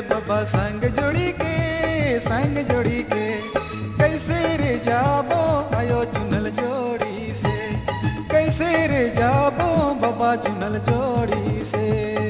बाबा संग जोड़ी के संग जोड़ी के कैसे रे जाबो आयो चुनल जोड़ी से कैसे रे जाबो बाबा चुनल जोड़ी से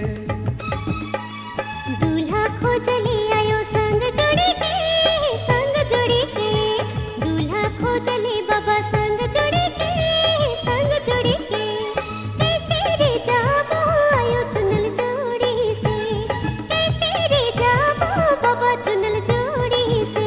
दूल्हा खोजले आयो संग जोड़ी के संग जोड़ी के दूल्हा खोजले बाबा संग जोड़ी के संग जोड़ी के कैसे रे जाबो आयो चुनल जोड़ी से कैसे रे जाबो बाबा चुनल जोड़ी से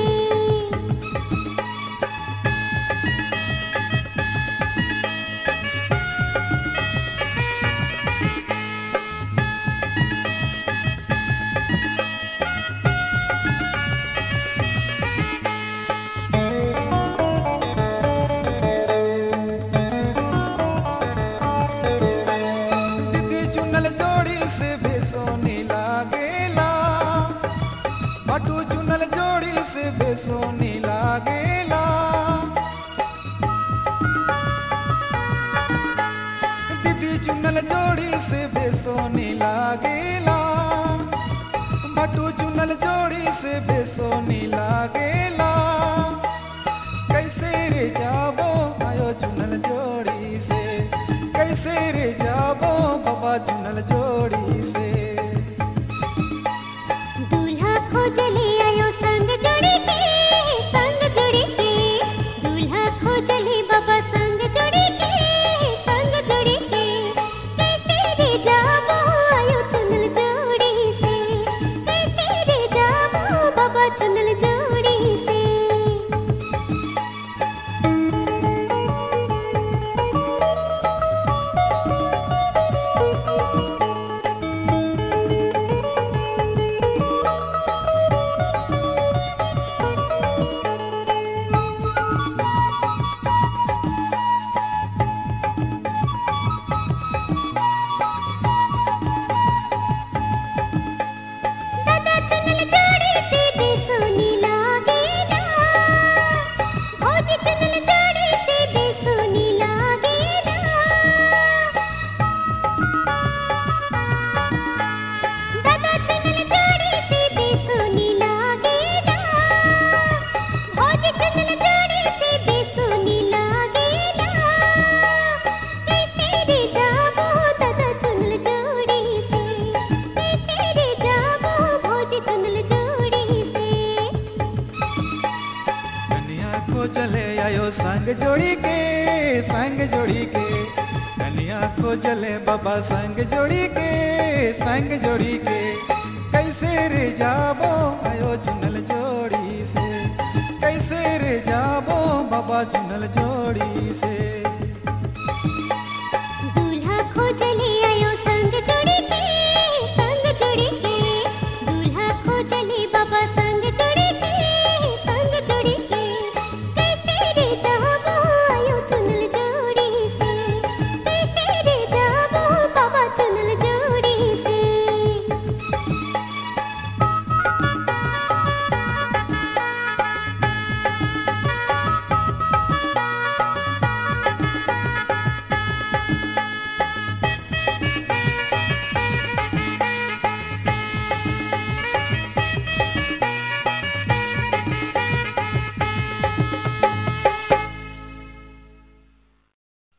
दीदी चुनल जोड़ी से बेसोनी लागेला भटू चुनल जोड़ी से बेसोनी लागेला दीदी चुनल जोड़ी से बेसोनी लागेला भटू चुनल जोड़ी से बेसोनी लागेला कैसे रे जाबो आयो चुनल जोड़ी से कैसे रे जाबो बाबा चुनल जोड़ी से दूल्हा खोजले आयो संग जोड़ी के संग जोड़ी के दूल्हा खोजले बाबा संग जोड़ी के संग जोड़ी के कैसे रे जाबो आयो चुनल जोड़ी से कैसे रे जाबो बाबा चुनल जोड़ी से दादा चुनल जोड़ी से बेसोनी लागेला भौजी चुनल जोड़ी से बेसोनी लागेला दादा चुनल जोड़ी से बेसोनी लागेला भौजी चुनल जोड़ी से बेसोनी लागेला कैसे रे जाबो दादा चुनल जोड़ी से कैसे रे जाबो भौजी चुनल जोड़ी से कन्या को चले आयो संग जोड़ी के संग जोड़ी के कन्या को चले बाबा संग जोड़ी के संग जोड़ी के कैसे रे जाबो आयो चुनल जोड़ी से कैसे रे जाबो बाबा चुनल जोड़ी से